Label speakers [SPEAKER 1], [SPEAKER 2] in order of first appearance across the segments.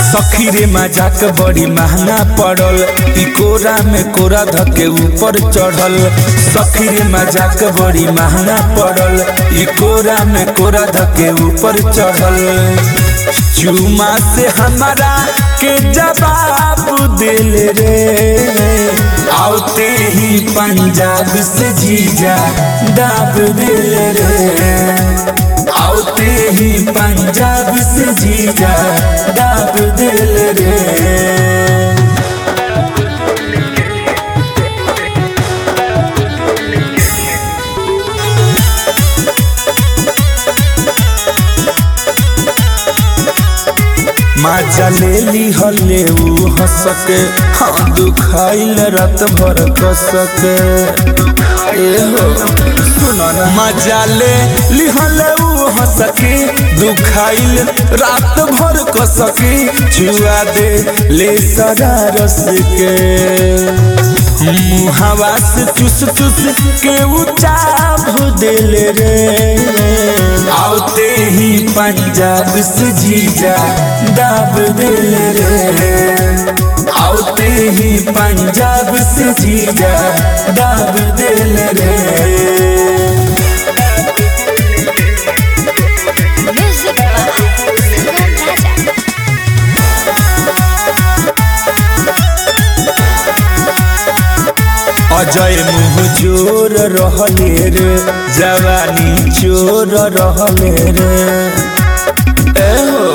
[SPEAKER 1] सखी रे मजाक बड़ी महंगा पड़ल ई कोरा में कोरा धके ऊपर चढ़ल सखी रे मजाक बड़ी महंगा पड़ल ई कोरा में कोरा धके ऊपर चढ़ल चुमा से हमारा के जवाब दिल रे आउते ही पंजाब से जीजा दाब दिल रे आउते ही पंजाब से जीजा दाब दिल रे माजा ले ली हले ऊ हंसके हाँ दुखाइल रात भर कसके ए हो सुनो ना मजा ले ली हले ऊ हंसके दुखाइल रात भर कसके छुआ दे ले सरा रस के मुहावा से चुस चुस के उचाब दिल रे आउते ही पंजाब से जीजा दाब दिल रे आउते ही पंजाब से जीजा दाब दिल रे
[SPEAKER 2] Music by Sangam Raja.
[SPEAKER 1] Ajay मुँह जोर रहले रे जवानी चोर रहले रे ए हो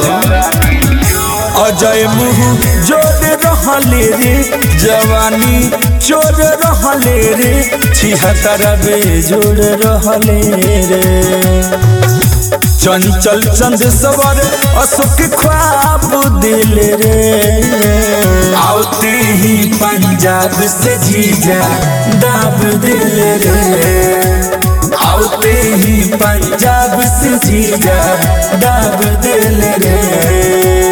[SPEAKER 1] अजय मुँह जोर रहले रे जवानी चोर रहले रे छिहत्तर बेजोड़ रहले रे चंचल चंद सवर अशोक ख्वाब दिल रे आउते ही पंजाब से जीजा दाब दिल रे आउते ही पंजाब से जीजा दाब दिल रे